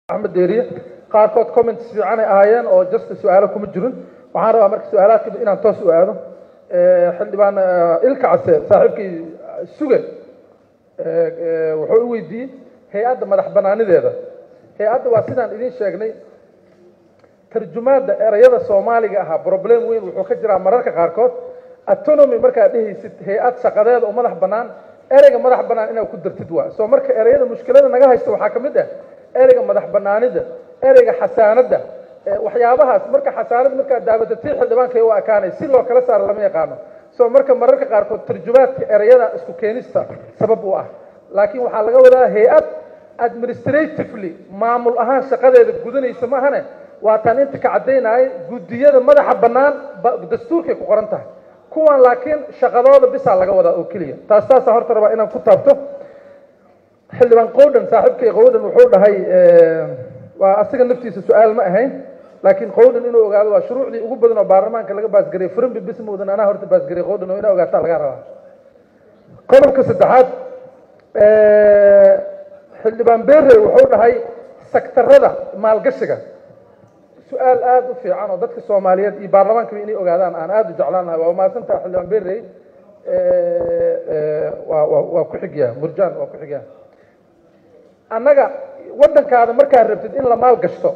axmed deeriye qaarkood comments fiicanay ahaayeen oo just su-aalo kuma jirin waxaan rabaa marka su-aalaadka inaan toos u aado xildhibaan ilka case saaxiibkii suge wuxuu u weydiiyey hay-adda madax banaanideeda hay-adda waa sidaan idiin sheegnay tarjumaadda erayada soomaaliga ahaa problem weyn wuxuu ka jiraa mararka qaarkood autonomy markaad dhehaysid hay-ad shaqadeeda oo madax bannaan ereyga madax bannaan inaad ku dartid waa soo marka ereyada mushkilada naga haysta waxaa ka mid ah ereyga madax bannaanida ereyga xasaanadda waxyaabahaas marka xasaanad markaad daabato tii xildhibaanka u ekaanay si loo kala saaro lama yaqaano soo marka mararka qaarkood tarjumaadka ereyada isku keenista sabab u ah laakiin waxaa laga wadaa hay-ad administratively maamul ahaan shaqadeeda gudanaysa maahane waa taan inta ka caddaynaya guddiyada madaxa bannaan dastuurkay ku qoran tahay kuwan laakiin shaqadooda bisaa laga wadaa oo keliya taas taasaa horta rabaa inaan ku taabto xildhibaan qowdhan saaxiibkay qowdhan wuxuu dhahay waa asiga naftiisa su-aal ma ahayn laakiin qowdhan inuu ogaado waa shuruucdii ugu badan oo baarlamaanka laga baasgariyay furimbi bismowdan anaa horta baasgariyay qowdhan oo inaa ogaataa laga rabaa qodobka saddexaad xildhibaan bere wuxuu dhahay sektarada maalgashiga su-aal aada u fiican oo dadka soomaaliyeed iyo baarlamaankaba inay ogaadaan aan aada u jeclaan lahay waa umahadsantaha xildhibaan berey waa waa waa ku xigyaa murjaan waa ku xigyaa annaga waddankaada markaad rabtid in la maal gashto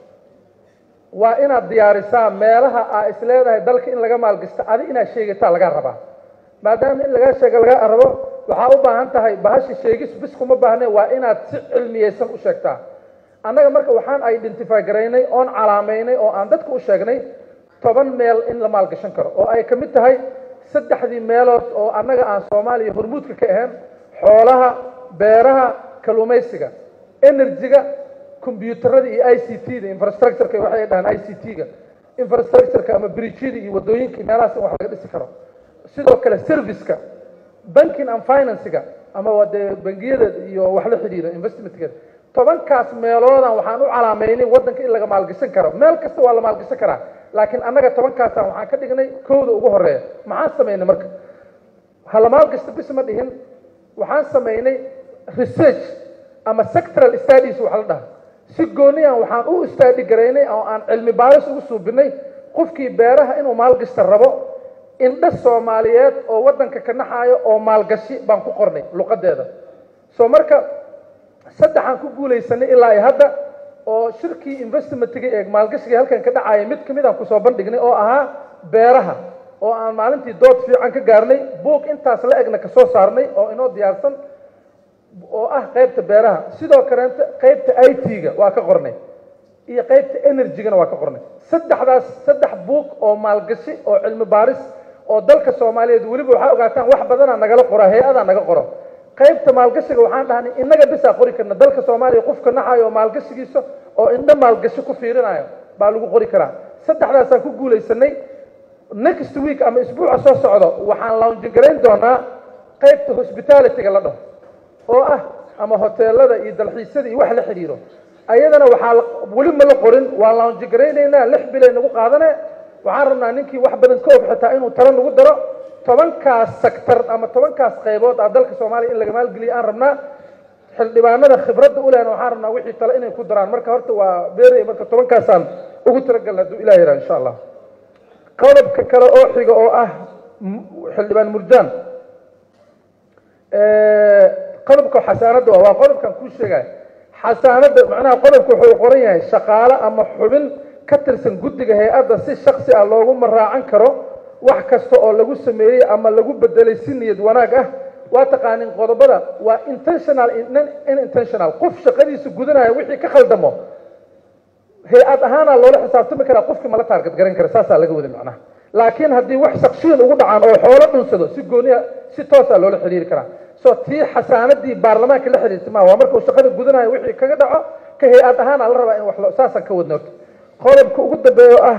waa inaad diyaarisaa meelaha aa is leedahay dalka in laga maalgashto adi inaad sheegataa lagaa rabaa maadaama in lagaa sheega lagaa rabo waxaa u baahan tahay bahasha sheegis bis kuma baahne waa inaad si cilmiyeysan u sheegtaa annaga marka waxaan identify garaynay oon calaamaynay oo aan dadka u sheegnay toban meel in la maalgashan karo oo ay ka mid tahay saddexdii meelood oo annaga aan soomaaliya hormuudka ka ahayn xoolaha beeraha kalluumaysiga energy-ga combyuutarada iyo i c t da infrastructureka waxay dhahaan i c t ga infrastructureka ama bridgyada iyo waddooyinka meelahaas in wax laga dhisi karo sidoo kale serviceka banking and financega ama waa dee bangiyada iyo wax la xidhiira investmentkeeda tobankaas meeloodan waxaan u calaamaynay waddanka in laga maalgashan karo meel kasta waa la maalgashan karaa laakiin annaga tobankaasaan waxaan ka dhignay kowda ugu horeeya maxaan samaynay marka ha la maalgashto bis ma dhihin waxaan samaynay research ama sectoral studies wax la dhaha si gooniyan waxaan u study garaynay oo aan cilmi baaris ugu suubinay qofkii beeraha inuu maalgashta rabo indha soomaaliyeed oo waddanka ka naxaayo oo maalgashi baan ku qornay luqadeeda soo marka saddexaan ku guulaysanay ilaa hadda oo shirkii investmentiga ee maalgashiga halkan ka dhacaya mid kamid aan kusoo bandhignay oo ahaa beeraha oo aan maalintii dood fiican ka gaarnay buug intaas la egna kasoo saarnay oo inoo diyaarsan oo ah qaybta beeraha sidoo kaleeta qaybta i t-ga waa ka qornay iyo qaybta energy-gana waa ka qornay saddexdaas saddex buug oo maalgashi oo cilmi baaris oo dalka soomaaliyeed weliba waxaa ogaataan wax badanaa nagala qora hay-adaa naga qoro qaybta maalgashiga waxaan dhahnay innaga bisaa qori karna dalka soomaaliya qofka naxayo oo maalgashigiisa oo indho maalgashi ku fiirinayo baa lagu qori karaa saddexdaasaan ku guulaysanay next week ama isbuuca soo socdo waxaan launjigarayn doonaa qaybta hospitalityga la dhaho oo ah ama hoteelada iyo dalxiisyada iyo wax la xidhiiro ayadana waxaa weli ma la qorin waa launjigaraynaynaa lix bilay nagu qaadane waxaan rabnaa ninkii wax badan ka og xitaa inuu talo nagu daro tobankaas sector ama tobankaas qaybood ah dalka soomaaliya in laga maalgeliya aan rabnaa xildhibaanada khibradda u lehna waxaan rabnaa wixii tale inay ku daraan marka horta waa beerey marka tobankaasaan ugu talagalna hadduu ilah yaraa insha allah qodobka kale oo xiga oo ah xildhibaan murjaan qodobka xasaanadda waa qodobkan kuu sheegaya xasaanadda macnaha qodobka wuxuu qoran yahay shaqaale ama xubin ka tirsan guddiga hay-adda si shaksi ah loogu maraacan karo wax kasta oo lagu sameeyey ama lagu bedelay si niyad wanaag ah waa taqaanin qodobada waa intentional inintentional qof shaqadiisa gudanaya wixii ka khaldamo hay-ad ahaanaa loola xisaabtami karaa qofkii mala taargad garan kara saasaa laga wada macnaha laakiin haddii wax shakshiyan ugu dhacaan oo xoolo dhunsado si gooniya si toosaa loola xiriiri karaa so tii xasaanadii baarlamaanka la xiriirta maa waa markuu shaqada gudanayo wixii kaga dhaco ka hay-ad ahaana la rabaa in wax saasaan ka wadno qodobka ugu dambeeya oo ah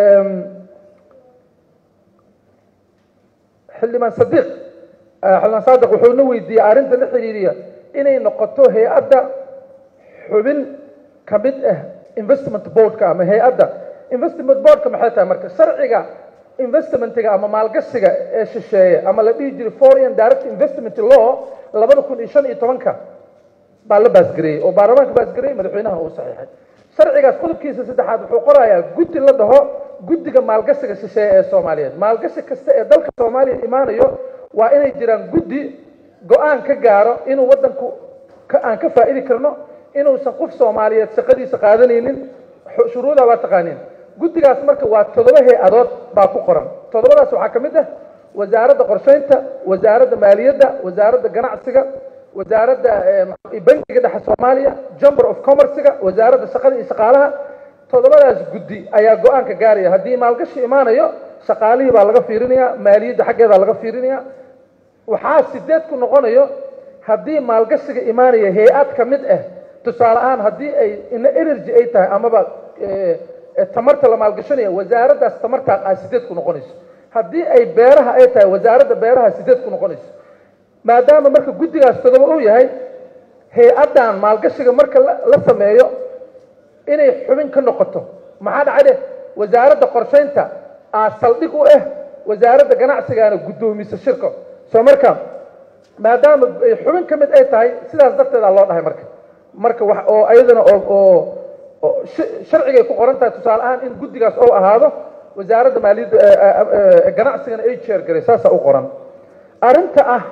xildhibaan sadiiq xildhibaan saadiq wuxuuna weydiiyey arrinta la xiriiriya inay noqoto hay-adda xubin ka mid ah investment boardka ama hay-adda investment boardka maxay tahay marka sharciga investmentiga ama maalgashiga ee shisheeye ama la dhihi jiray foreign direct investment law labada kun iyo shan iyo tobanka baa la baasgareeyey oo baarlamaanka baasgareeyey madaxweynaha uu saxiixay sharcigaas qodobkiisa saddexaad wuxuu qorayaa guddi la dhaho guddiga maalgashiga shisheeye ee soomaaliyeed maalgashi kasta ee dalka soomaaliya imaanayo waa inay jiraan guddi go-aan ka gaaro inuu waddanku aan ka faa'idi karno inuusan qof soomaaliyeed shaqadiisa qaadanaynin shuruuda waa taqaaniin guddigaas marka waa toddoba hay-adood baa ku qoran toddobadaas waxaa ka mid ah wasaaradda qorsheynta wasaaradda maaliyadda wasaaradda ganacsiga wasaaradda bankiga dhexe soomaaliya chamber of commercega wasaaradda shaqada iyo shaqaalaha toddobadaas guddi ayaa go-aanka gaaraya haddii maalgashi imaanayo shaqaalihii baa laga fiirinaya maaliyadda xaggeedaa laga fiirinaya waxaa sideed ku noqonayo haddii maalgashiga imaanaya hay-ad ka mid ah tusaale ahaan haddii ay ina energy ay tahay amaba tamarta la maalgashanaya wasaaraddaas tamartaa a sideed ku noqonayso haddii ay beeraha ay tahay wasaaradda beeraha sideed ku noqonayso maadaama marka guddigaas todoba uu yahay hay-addan maalgashiga marka la sameeyo inay xubin ka noqoto maxaa dhacde wasaaradda qorsheynta aa saldhig u ah wasaaradda ganacsigaana guddoomiso shirka soo marka maadaama ay xubin ka mid ay tahay sidaas darteedaa loo dhahay marka marka wax oo ayadana oo oo sharcigay ku qoran tahay tusaale ahaan in guddigaas ou ahaado wasaaradda maaliyadda ganacsigana ay jeer garay saasaa u qoran arrinta ah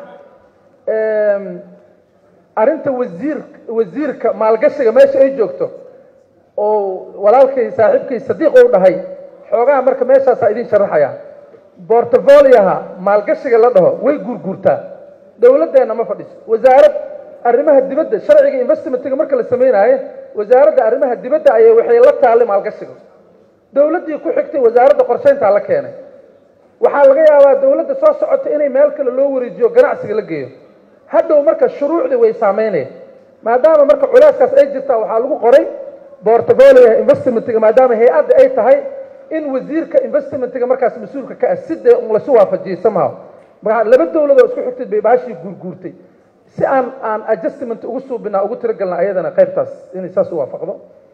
arrinta wasiir wasiirka maalgashiga meesha ay joogto oo walaalkay saaxiibkay sadiiq ou dhahay xoogaha marka meeshaasaa idin sharaxaya bortofoliaha maalgashiga la dhaho way guurguurtaa dowladdeenna ma fadhiso wasaarad arrimaha dibadda sharciga investmentiga marka la sameynaayo wasaaradda arrimaha dibadda ayay waxay la taallay maalgashiga dowladdii ku xigtay wasaaradda qorsheyntaa la keenay waxaa laga yaabaa dowladda soo socota inay meel kale loo wareejiyo ganacsiga la geeyo hadhow marka shuruucdii way saameynaya maadaama marka culeyskaas ay jirtaa waxaa lagu qoray bortofoliaha investmentiga maadaama hay-adda ay tahay in wasiirka investmentiga markaas mas-uulka ka ah sidee un lasu waafajiyey somehow laba dowladoo isku xigtay bay baashii guurguurtay si aan aan adjustment ugu suubinaa ugu tiragelna ayadana qaybtaas inay saas u waafaqdo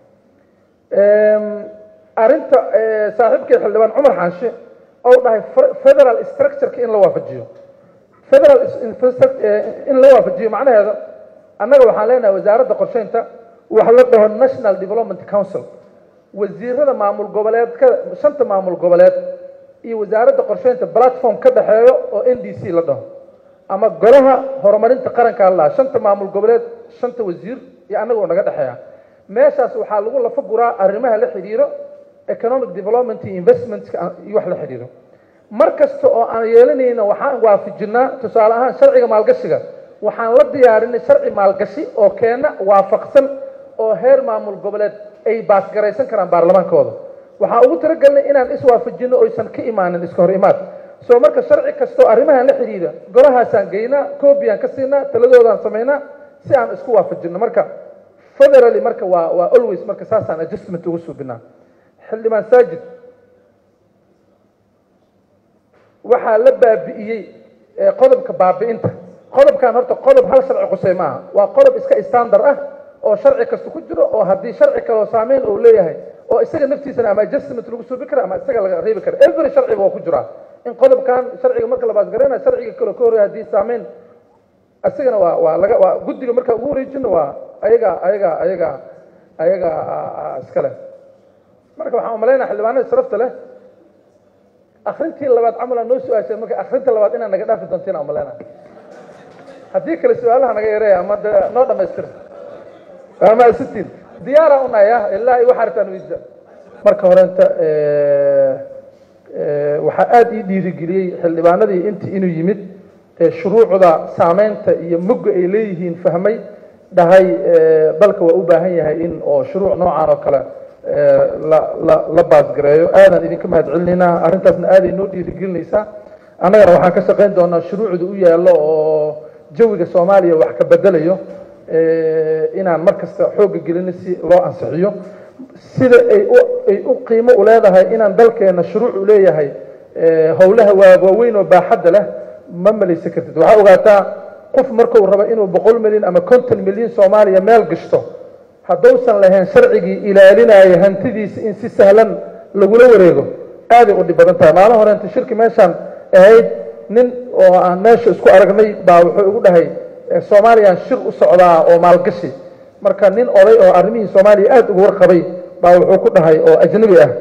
arrinta saaxiibkay xildhibaan cumar xaanshe ou dhahay federal structureka in la waafajiyo federal in la waafajiyo macnaheeda annaga waxaan leenahay wasaaradda qorsheynta wax la dhaho national development council wasiirada maamul goboleedka shanta maamul goboleed iyo wasaaradda qorsheynta platform ka dhexeeyo oo n d c la dhaho ama golaha horumarinta qaranka la shanta maamul goboleed shanta wasiir iyo annagoo naga dhexeeya meeshaas waxaa lagu lafa guraa arrimaha la xidhiiro economic development iyo investmentka iyo wax la xidhiiro mar kasta oo aan yeelanayna waxaan waafajinaa tusaale ahaan sharciga maalgashiga waxaan la diyaarinay sharci maalgashi oo keena waafaqsan oo heer maamul goboleed ay baasgaraysan karaan baarlamaankooda waxaan ugu talagelnay inaan iswaafajino oysan ka imaanin iska hor imaad soo marka sharci kastoo arrimahan la xidhiidha golahaasaan geynaa cobiaan ka siinaa taladoodaan samaynaa si aan isku waafajino marka federally marka waa waa always marka saasaan adjustment ugu suubinaa xildhibaan saajid waxaa la baabi'iyey qodobka baabi'inta qodobkan horta qodob hal sharci qusay maaha waa qodob iska standard ah oo sharci kasta ku jiro oo haddii sharci kaloo saameyn uu leeyahay oo isaga naftiisana ama adjustment lagu suubi kara ama isaga laga reebi kara every sharciba waa ku jiraa in qodobkan sharciga marka la baasgaraynayo sharciga kaloo ka horreya haddii saameyn isagana waa waa laga waa guddiga marka ugu wareejino waa ayaga ayaga ayaga ayaga iskale marka waxaan umalaynaya xildhibaanada sharafta leh akrintii labaad camal aa noo su-aasheen marka akrinta labaad inaad naga dhaafi doontiin aan umalaynaya haddii kale su-aalaha naga yareeya ama de noo dhamaystira ama sitiin diyaara unaya ilaa iyo waxaa rabtaan weydiisa marka horenta waxaa aada ii dhiirigeliyey xildhibaanadii intii inuu yimid shuruucda saameynta iyo mugga ay leeyihiin fahmay dhahay dalka waa u baahan yahay in oo shuruuc noocan oo kale la la la baasgareeyo aadaan idinka mahad celinaynaa arrintaasna aaday noo dhiirigelinaysaa annagana waxaan ka shaqayn doonaa shuruucda u yaallo oo jawiga soomaaliya wax ka bedelayo inaan mar kasta xoogga gelino si loo ansixiyo sida ay u ay u qiimo u leedahay inaan dalkeena shuruuc u leeyahay howlaha waa waaweyn oo baaxadda leh ma malaysan kartid waxaa ogaataa qof markuu rabo inuu boqol milyan ama konton milyan soomaaliya meel gashto haddausan lahayn sharcigii ilaalinaya hantidiisa in si sahlan lagula wareego aaday u dhib badan tahay maalin horeenta shirki meeshaan ahayd nin oo aan meesha isku aragnay baa wuxuu igu dhahay soomaaliyaan shir u socdaa oo maalgashi marka nin oday oo arrimihii soomaaliya aada ugu warqabay baa wuxuu ku dhahay oo ajnabi ah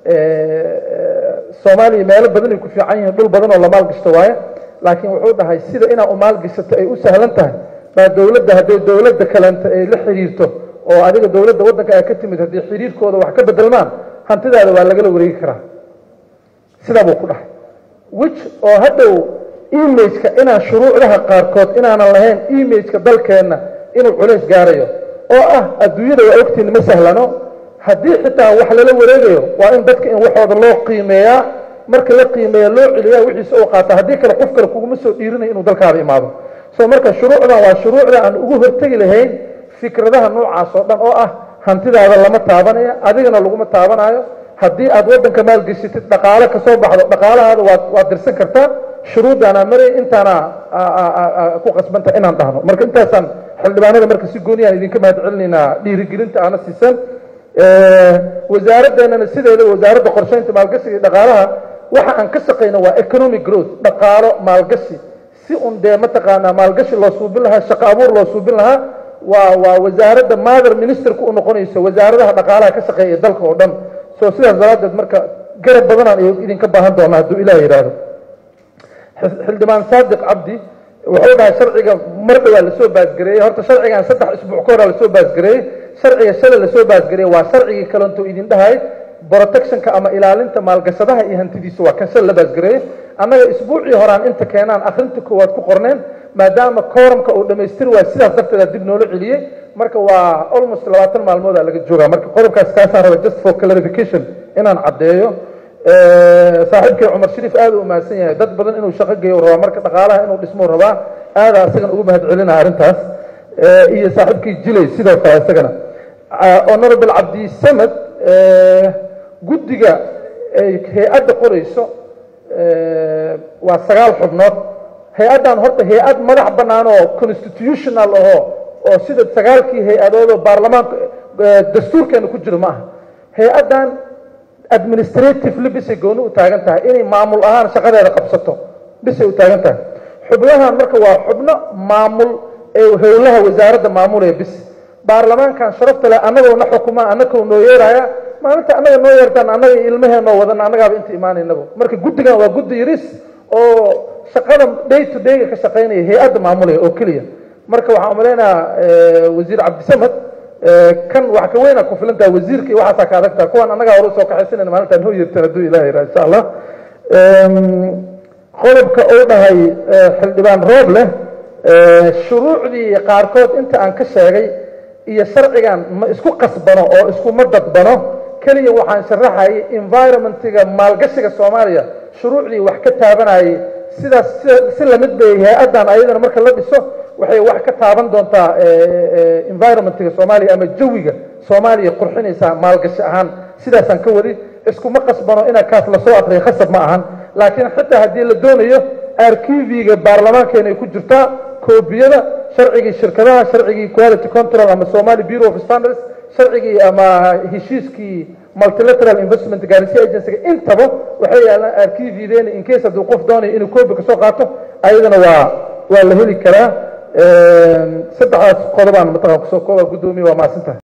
soomaaliya meelo badan ay ku fiican yihiin dhul badan oo la maalgashto waaye laakiin wuxuu dhahay sida inaa u maalgashato ay u sahlan tahay baa dowladda hadday dowladda kalenta ay la xiriirto oo adiga dowladda waddanka ay ka timid haddii xiriirkooda wax ka bedelmaan hantidaada waa lagala wareegi karaa sidaa buu ku dhahay wich oo hadhow imageka inaan shuruucdaha qaarkood inaanan lahayn imageka dalkeenna inuu culays gaarayo oo ah adduunyada waa ogtiin ma sahlano haddii xitaa wax lala wareegayo waa in dadka in waxooda loo qiimeeyaa marka la qiimeeya loo celiyaa wixiisa u qaata haddii kale qof kale kuguma soo dhiirinayo inuu dalkaada imaado so marka shuruucdan waa shuruucda aan ugu hortegi lahayn fikradaha noocaas oo dhan oo ah hantidaada lama taabanaya adigana laguma taabanayo haddii aad waddanka maalgeshatid dhaqaale kasoo baxdo dhaqaalahaada waad waad dirsan kartaa shuruuddaanaa maray intaana ku qasbanta inaan dhahno marka intaasaan xildhibaanada marka si gooniyaan idinka mahad celinaynaa dhiirigelinta aana siisan wasaaraddeennana sideeda wasaaradda qorsheynta maalgashiga iyo dhaqaalaha waxa aan ka shaqayno waa economic growth dhaqaalo maalgashi si un dee mataqaanaa maalgashi loo suubin lahaa shaqo abuur loo suubin lahaa waa waa wasaaradda mother ministerka u noqonayso wasaaradaha dhaqaalaha ka shaqeeya ee dalka oo dhan so sidaas daraaddeed marka garab badanaan idinka baahan doonaa hadduu ilaah yidhaahdo xildhibaan saadiq cabdi wuxuu dhahay sharciga mar dhowaa lasoo baasgareeyey horta sharcigan saddex isbuuc ka horaa lasoo baasgareeyey sharciga shalay lasoo baasgareeyey waa sharcigii kalento idin dhahay protectionka ama ilaalinta maalgashadaha iyo hantidiisa waa kan shalay la baasgareeyey annaga isbuucii horaan inta keenaan akrinta koowaad ku qorneen maadaama kooramka uu dhamaystir waay sidaas darteeda dib noola celiyey marka waa almost labaatan maalmooda laga joogaa marka qodobkaas kaasaan raba just for clarification inaan caddeeyo saaxiibkay cumar shariif aada u mahadsan yahay dad badan inuu shaqo geeyo rabaa marka dhaqaalaha inuu dhismuu rabaa aada isagan ugu mahad celinaa arrintaas iyo saaxiibkii jilay sidoo kale isagana honorable cabdisamed guddiga ay hay-adda qorayso waa sagaal xubnood hay-addan horta hay-ad madax bannaan oo constitutional ahoo oo sida sagaalkii hay-adood oo baarlamaanka dastuurkeena ku jiro ma aha hay-addan administratively bisay gooni u taagan tahay inay maamul ahaan shaqadeeda qabsato bisay u taagan tahay xubnahan marka waa xubno maamul ee howlaha wasaaradda maamulaya bis baarlamaankan sharafta leh annagoo na xukuma annagoo noo yeeraya maalinta annaga noo yeertaan annaga ilmaheenoo wadan annagaaba inta imaanaynaba marka guddigan waa guddi yaris oo shaqada day to dayga ka shaqaynaya hay-adda maamulaya oo keliya marka waxaan umaleynayaa wasiir cabdisamed kan wax ka weyna ku filantaha wasiirka iyo waxaasaa ka adagtaha kuwaan annagaa hore usoo kaxaysanayna maalintaan noo yeertaan hadduu ilaah yidhaha insha allah qodobka uu dhahay xildhibaan roob leh shuruucdii qaarkood inta aan ka sheegay iyo sharcigan ma isku qasbano oo iskuma dadbano keliya waxaan sharaxayay environmentiga maalgashiga soomaaliya shuruucdii wax ka taabanayay sidaas si lamid bay hay-addan ayadana marka la dhiso waxay wax ka taaban doontaa environmentiga soomaaliya ama jawiga soomaaliya qurxinaysaa maalgashi ahaan sidaasaan ka wadi iskuma qasbano inaa kaas lasoo akriyo khasab ma ahan laakiin xitaa haddii la doonayo arkiviga baarlamaankeena ay ku jirtaa koobiyada sharcigii shirkadaha sharcigii quality control ama somali bureau of standards sharcigii ama heshiiskii multilateral investment guarantee agency intaba waxay yaalaan arkivideena in case hadduu qof doonayo inuu koobi kasoo qaato ayadana waa waa la heli karaa saddexdaas qodobaan mataqan kusoo kooba guddoomiye waa mahadsantahay